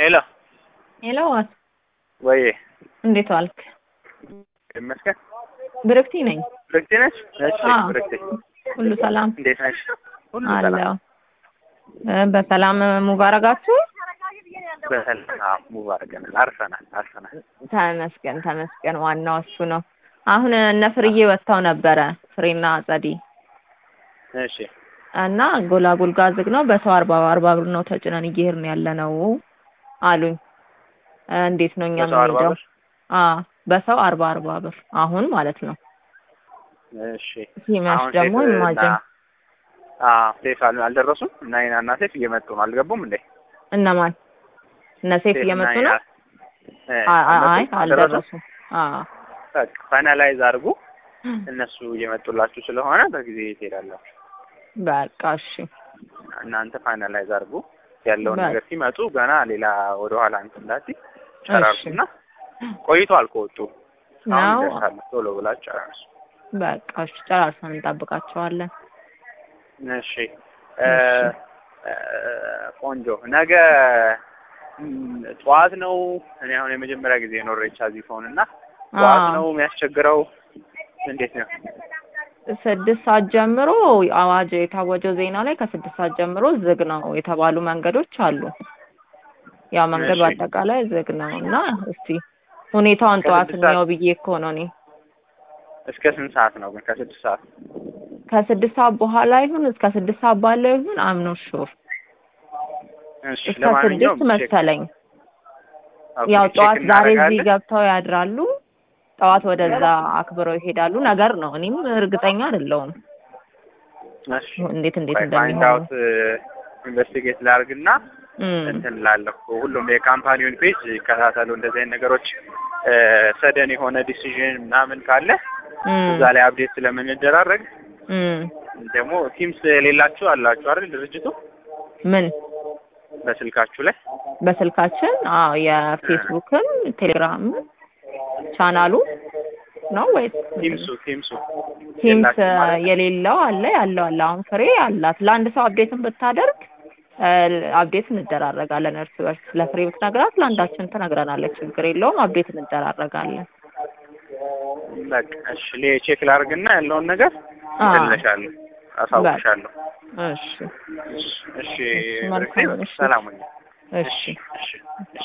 ሄሎ ሄሎ ዋስ ወይ እንዴት ዋልክ? ይመስገን። ብርክቲ ነኝ። ብርክቲ ነች? እሺ አዎ። ብርክቲ ሁሉ ሰላም እንዴት ነሽ? ሁሉ አለው። ሰላም እ በሰላም ሙባረጋችሁ? በሰላም አዎ፣ ሙባረከናል። አርፈናል አርፈናል። ተመስገን ተመስገን። ዋናው እሱ ነው። አሁን እነ ፍርዬ ወጥተው ነበረ ፍሬና ጸዲ እሺ እና ጎላጉል ጋር ዝግ ነው። በሰው አርባ አርባ ብር ነው ተጭነን እየሄድን ያለ ነው አሉኝ። እ እንዴት ነው እኛ በሰው አርባ የምንሄደው? ብር? አ በሰው አርባ አርባ ብር አሁን ማለት ነው። እሺ ሲመሽ አሁን ደግሞ ሴት እና ኢማጅን አዎ ሴት አል- አልደረሱም እና ይና እና ሴት እየመጡ ነው። አልገቡም እንዴ? እነማን እነ ሴፍ ሴት እየመጡ እና ነው? እ አ- አ- አይ አልመጡም? አልደረሱም? አልደረሱም። አ በቃ ፋይናላይዝ አድርጉ። እነሱ እየመጡላችሁ ስለሆነ በጊዜ ትሄዳላችሁ። በቃ እሺ እናንተ ፋይናላይዝ አድርጉ ያለውን በቃ። ነገር ሲመጡ ገና ሌላ ወደ ኋላ እንትን እንዳትይ ጨራርሱና ቆይቷል ከወጡ አሁን ነው ይደርሳሉ። ቶሎ ብላችሁ ጨራርሱ። በቃ እሺ ጨራርሰን እንጠብቃቸዋለን። እሺ እ እ ቆንጆ ነገ ም፣ ጠዋት ነው። እኔ አሁን የመጀመሪያ ጊዜ ነው ሬቻ እዚህ ፎን እና ጠዋት አዎ። ነው የሚያስቸግረው። እንዴት ነው? ስድስት ሰዓት ጀምሮ አዋጅ የታወጀው ዜና ላይ ከስድስት ሰዓት ጀምሮ ዝግ ነው የተባሉ መንገዶች አሉ። ያው መንገድ እሺ። በአጠቃላይ ዝግ ነው እና እስቲ ሁኔታውን ጠዋት ከስድስት ሰዓት- እንየው ብዬ እኮ ነው እኔ እስከ ስንት ሰዓት ነው ግን? ከስድስት ሰዓት ከስድስት ሰዓት በኋላ ይሁን እስከ ስድስት ሰዓት ባለው ይሁን አምኖ ሹር እሺ። እስከ ለማንኛውም ስድስት ቼክ- መሰለኝ። ኦኬ፣ ያው ቼክ ጠዋት ዛሬ እዚህ እናደርጋለን። ገብተው ያድራሉ፣ ጠዋት ወደዛ አክብረው ይሄዳሉ ነገር ነው። እኔም እርግጠኛ አይደለሁም እሺ። እንዴት እንዴት ፋይንድ እንደሚሆኑ አውት ኢንቨስቲጌት ላድርግና እም፣ እንትን ላለሁ ሁሉም የካምፓኒውን ፔጅ ይከታተሉ። እንደዚህ አይነት ነገሮች ሰደን የሆነ ዲሲዥን ምናምን ካለ እም፣ እዛ ላይ አፕዴት ስለምንደራረግ እም። ደግሞ ቲምስ የሌላችሁ አላችሁ አይደል? ድርጅቱ ምን በስልካችሁ ላይ በስልካችን አዎ የፌስቡክም ቴሌግራም ቻናሉ ነው ወይስ ቲምሱ ቲምሱ ቲምስ የላችሁም ማለት ነው? የሌለው አለ ያለው አለ። አሁን ፍሬ አላት። ለአንድ ሰው አፕዴትን ብታደርግ እ፣ አፕዴት እንደራረጋለን እርስ በርስ። ለፍሬ ብትነግራት ለአንዳችን ትነግረናለች። ችግር የለውም። አፕዴት እንደራረጋለን። በቃ እሺ፣ ሌ- ቼክ ላድርግና ያለውን ነገር አዎ። እልልሻለሁ፣ አሳውቅሻለሁ። እሺ እሺ፣ መልካም ብርክቴ፣ ምሽት። ሰላም ሁኚ። እሺ እሺ፣ እሺ።